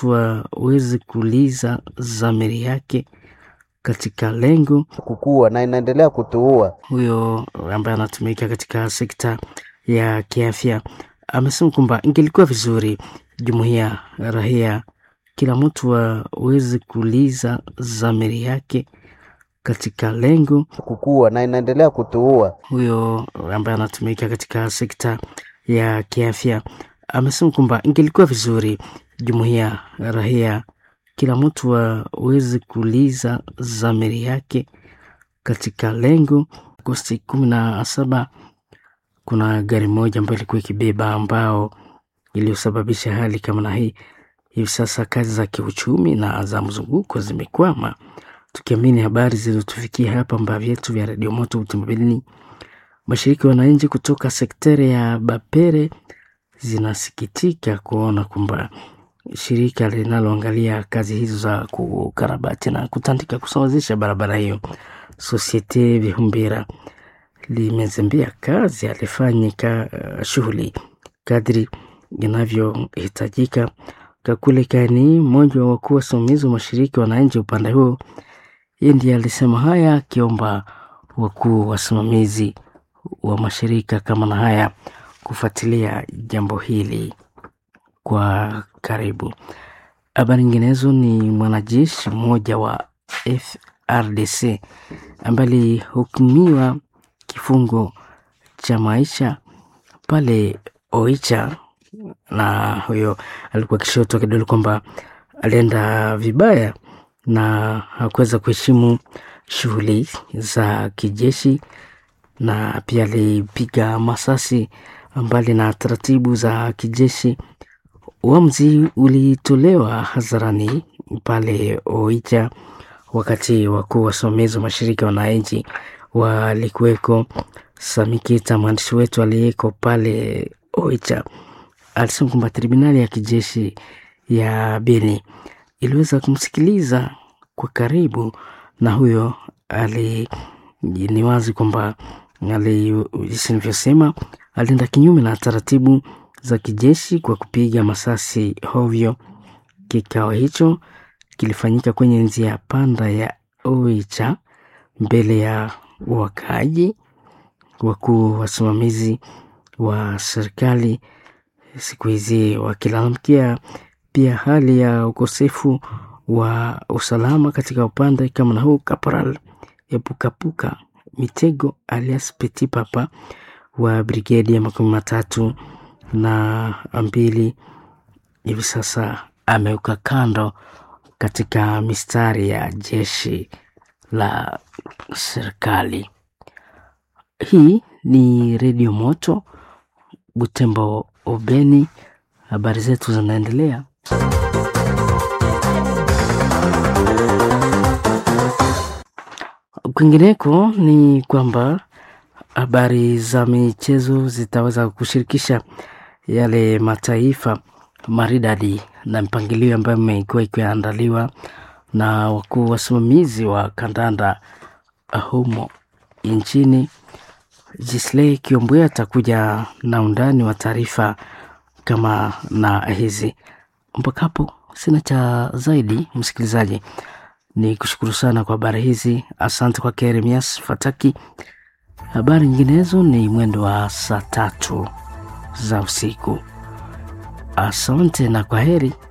waweze kuuliza dhamiri yake katika lengo kukua na inaendelea kutuua. huyo ambaye anatumika katika sekta ya kiafya amesema kwamba ingelikuwa vizuri jumuiya rahia kila mtu aweze kuuliza dhamiri yake katika lengo kukua na inaendelea kutuua. huyo ambaye anatumika katika sekta ya kiafya amesema kwamba ingelikuwa vizuri jumuiya rahia kila mtu aweze kuuliza dhamiri yake katika lengo. Agosti kumi na saba kuna gari moja ambayo ilikuwa ikibeba ambao iliyosababisha hali kama na hii. Hivi sasa kazi za kiuchumi na za mzunguko zimekwama, tukiamini habari zilizotufikia hapa mbaa vyetu vya redio moto utimbilini. Mashirika ya wananchi kutoka sekteri ya Bapere zinasikitika kuona kwamba shirika linaloangalia kazi hizo za kukarabati na kutandika kusawazisha barabara hiyo Societe Vihumbira limezembea kazi alifanyika uh, shughuli kadri inavyohitajika. Kakule Kani, mmoja wa wakuu wasimamizi wa mashirika ya wananchi upande huo, yeye ndiye alisema haya akiomba wakuu wasimamizi wa mashirika kama na haya kufuatilia jambo hili kwa karibu. Habari nyinginezo ni mwanajeshi mmoja wa FRDC ambaye alihukumiwa kifungo cha maisha pale Oicha, na huyo alikuwa akishotwa kidole kwamba alienda vibaya na hakuweza kuheshimu shughuli za kijeshi, na pia alipiga masasi mbali na taratibu za kijeshi. Uamuzi ulitolewa hadharani pale Oicha wakati wakuu wasimamizi wa mashirika ya wananchi walikuweko. Samikita, mwandishi wetu aliyeko pale Oicha, alisema kwamba tribunali ya kijeshi ya Beni iliweza kumsikiliza kwa karibu, na huyo ali ni wazi kwamba ali jinsi nilivyosema, alienda kinyume na taratibu za kijeshi kwa kupiga masasi hovyo. Kikao hicho kilifanyika kwenye njia panda ya Oicha mbele ya wakaaji. Wakuu wasimamizi wa serikali siku hizi wakilalamikia pia hali ya ukosefu wa usalama katika upande kama na huu. Kaporal Epukapuka Mitego alias Petit Papa wa brigedi ya makumi matatu na mbili hivi sasa ameuka kando katika mistari ya jeshi la serikali. Hii ni Redio Moto Butembo Obeni. Habari zetu zinaendelea. Kwingineko ni kwamba habari za michezo zitaweza kushirikisha yale mataifa maridadi na mpangilio ambayo imekuwa ikiandaliwa na wakuu wasimamizi wa kandanda humo nchini. Jisley Kiombwe atakuja na undani wa taarifa kama na hizi. Mpaka hapo sina cha zaidi, msikilizaji, ni kushukuru sana kwa habari hizi. Asante kwa Keremias Fataki. Habari nyinginezo ni mwendo wa saa tatu za usiku. Asante na kwa heri.